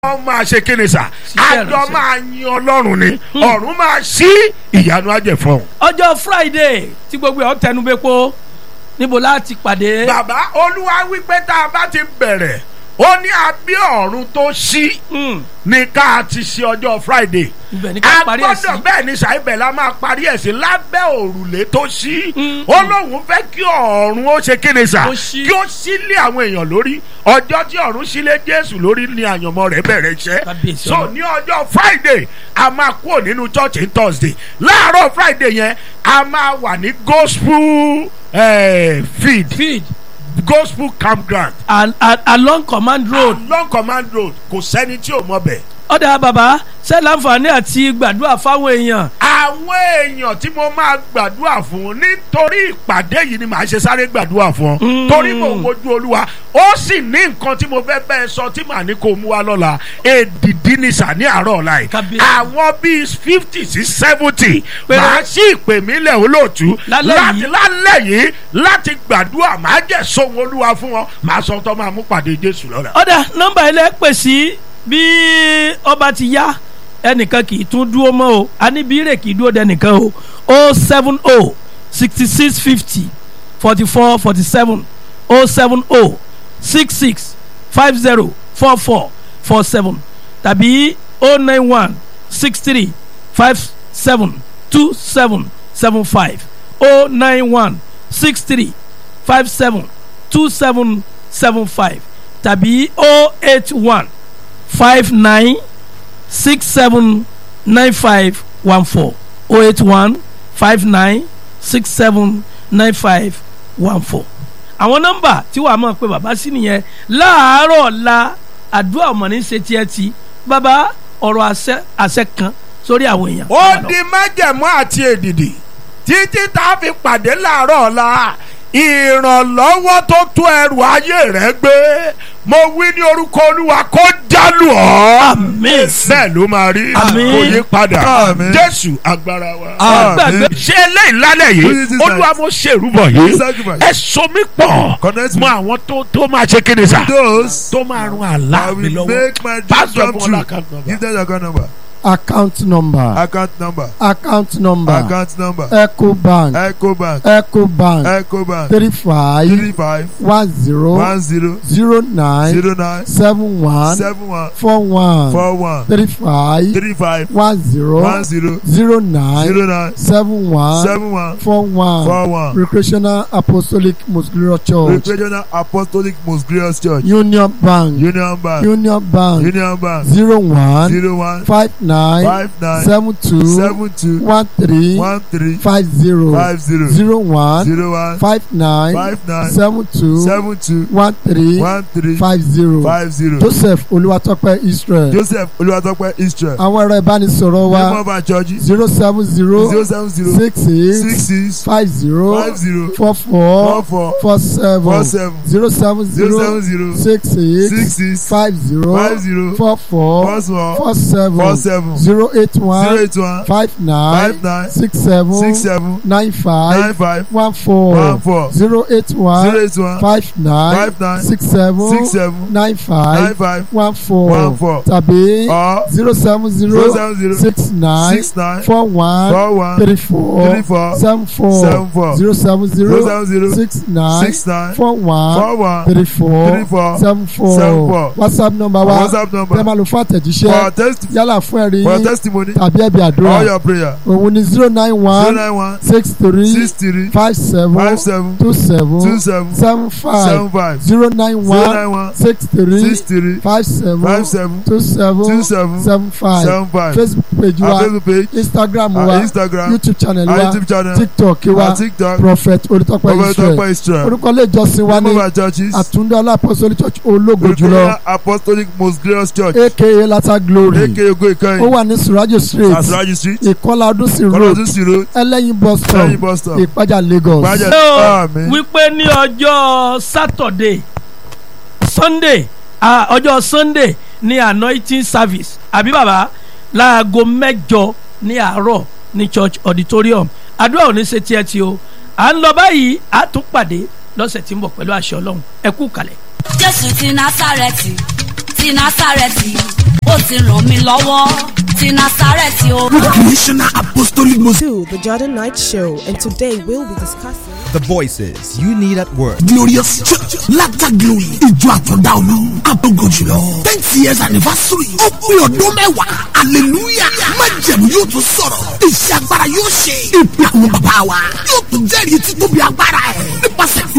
wọ́n máa ṣe kíni sà Ṣiṣẹ́ àjọ ìránṣẹ́. máa yin ọlọ́run ni ọ̀run máa ṣí ìyanu ajẹ̀fọ́n. ọjọ́ friday tí gbogbo ẹ̀ ọ́ tẹnubẹ́pọ̀ níbo láti pàdé. bàbá olúwa wípé tá a bá ti bẹ̀rẹ̀ ó ní abí ọ̀run tó ṣí Mm, ní ká ti ṣe ọjọ́ friday ibẹ̀ ní ká a parí ẹ̀ sí. gbọ́dọ̀ bẹ́ẹ̀ ni sàìbẹ̀ la máa parí ẹ̀ sí lábẹ́ òrùlé tó ṣí Mm. ó lóun fẹ́ kí ọ̀run ó ṣe kíni sà Ó ṣí. kí ó sílé àwọn èèyàn lórí ọjọ́ tí ọ̀run sílé jésù lórí ni àyànmọ́ rẹ̀ bẹ̀rẹ̀ iṣẹ́ Kábíyèsí so Ọlọ́run. ní ọjọ́ friday a máa kúrò nínú church ní thursday láàárọ̀ friday yẹn a máa wà ní gospel eh, feed feed gospel campground and, and along command road. long command road kò sẹ́ni tí ò mọ̀ bẹ̀. ọ̀dà bàbá ṣé láǹfààní àti gbàdúrà fáwọn èèyàn. àwọn èèyàn tí mo máa gbàdúrà fún nítorí ìpàdé yìí ni màá ṣe sáré gbàdúrà fún ọ Mm. torí mo wojú olúwa ó sì ní nǹkan tí mo fẹ́ bẹ́ẹ̀ sọ tí màá ní kó mú wa lọ́la èdìdí ni sà ní àárọ̀ ọ̀la yìí Kábíyèsí. àwọn bíi fifty sí seventy Péré. màá sí ìpè mí lẹ̀ olóòtú Lálẹ́ láti yìí. lálẹ́ yìí láti gbàdúrà màá jẹ́ sóhun olúwa fún wọn màá sọ tó máa mú pàdé jésù lọ́la. ọ̀dà nọ́mbà ilé pè sí bí ọba ti yá ẹnìkan kì í tún dúró mọ́ o aníbírè kì í dúró dẹnìkan o o seven o sixty six fifty forty four forty seven o seven o six six five zero four four four seven tàbí o nine one six three five seven two seven seven five o nine one six three five seven two seven seven five tàbí o eight one five nine six seven nine five one four o eight one five nine six seven nine five one four. àwọn nọ́mbà tí wàá mọ̀ pé bàbá sí nìyẹn láàárọ̀ ọ̀la àdúrà ọmọ ní ṣe tiẹ̀ ti bàbá ọ̀rọ̀ àṣẹ àṣẹ kan sórí àwọn èèyàn. ó di májẹ̀mú àti èdìdì títí tá a fi pàdé láàárọ̀ ọ̀la ìrànlọ́wọ́ tó tó ẹrù ayé rẹ̀ gbé mo wí ní orúkọ olúwa kó jálù ọ́ Àmín. bẹ́ẹ̀ ló máa rí Àmín. kò yí padà Àmín. jésù agbára wa. Ẹ gbàgbé ṣé eléyìí lálẹ́ yìí Please, this olúwa night. mo ṣèrúbọ̀ yìí Sacrifice. ẹ so mí pọ̀ Connect mọ me. àwọn tó tó máa ṣe kéde sá Those tó máa run àlá I mi will lọ́wọ́ make my dream Pastor come Bola true. account number. Give them the account number. account number Account number. account number Account number. ecobank Ecobank. ecobank Ecobank. three five Three five one zero one zero zero nine zero nine seven one seven one four one four one three five three five one zero one zero zero nine zero nine seven one seven one four one four one. recreational apostolic muscular church Regional Apostolic Most Glorious Church. union bank Union Bank. union bank Union Bank. zero one Zero one five nine five nine seven two seven two one three one three five zero five zero zero one zero one five nine five nine seven two seven two one three one three five zero five zero. joseph olúwatọ́pẹ́ israel Joseph Olúwatópẹ́ Israel. àwọn ẹ̀rọ ìbánisọ̀rọ̀ wa Name of our church zero seven zero zero seven zero six six eight six five zero five zero four four four four four seven four seven zero seven zero seven zero zero six eight six six five zero five zero four four four four four seven four seven zero eight zero one eight one five nine five nine six seven six seven nine nine five five one one four four zero eight zero one eight one five nine five nine six seven six seven nine nine five five one four one four tàbí or zero seven zero zero seven zero six nine six nine four one four one three four three four seven four seven four zero seven zero zero seven zero six nine six nine four one four one three four three four seven four seven four. whatsapp number wa WhatsApp tẹ́ number máa lò fún for àtẹ̀jíṣẹ́ test yálà fún ẹ̀rí for yín testimony tàbí ẹ̀bí all àdúrà your prayer òun ni zero nine zero one nine one six three six three five seven five seven two seven two seven seven five seven five zero nine zero one nine one six three six three five seven five seven two seven two seven seven five seven five facebook page our wa facebook page instagram our wa instagram youtube channel our wa youtube channel tiktok wa our tiktok prophet olùtọ́pẹ́ over israel top israel orúkọ ilé ìjọsìn wa name ní of our churches àtúndé ọlápọ̀sọ́lì church ológo jùlọ Recruiter apostolic most glorious church aka lata glory aka ogo ó ikoyin wà ní surajo street asraji street ìkọlà ọdúnsìn road kọlọdún sí road ẹlẹ́yin bus stop lẹ́yìn bus stop ìpájà lagos. Ìpájà- ṣé o Àmín. wípé ní ọjọ́ sátọ̀dé sunday ah, ọjọ́ sunday ní anointing service àbí bàbá láago mẹ́jọ ní àárọ̀ ní church auditorium àdúrà ò ní ṣe tiẹ̀ tí o à ń lọ báyìí a tún pàdé lọ́sẹ̀ tí ń bọ̀ pẹ̀lú àṣẹ ọlọ́run ẹ kú kalẹ̀. jésù ti násàrẹ́tì ti násàrẹ́tì ti ràn mí lọ́wọ́ ti Násárẹ́tì o. Recreational Apostolic Mosque. to the Jordan Night Show, and today we'll be discussing. The voices you need at work. Glorious Church Latter Glory Ìjọ Àtọ̀dá Olú Àtọ̀gọ̀ jùlọ tenth years anniversary ó pé ọdún mẹ́wàá hallelujah májẹ̀mú yóò tún sọ̀rọ̀ iṣẹ́ agbára yóò ṣe ìpè àwọn bàbá wa yóò tún jẹ́rìí títóbi agbára ẹ̀ nípasẹ̀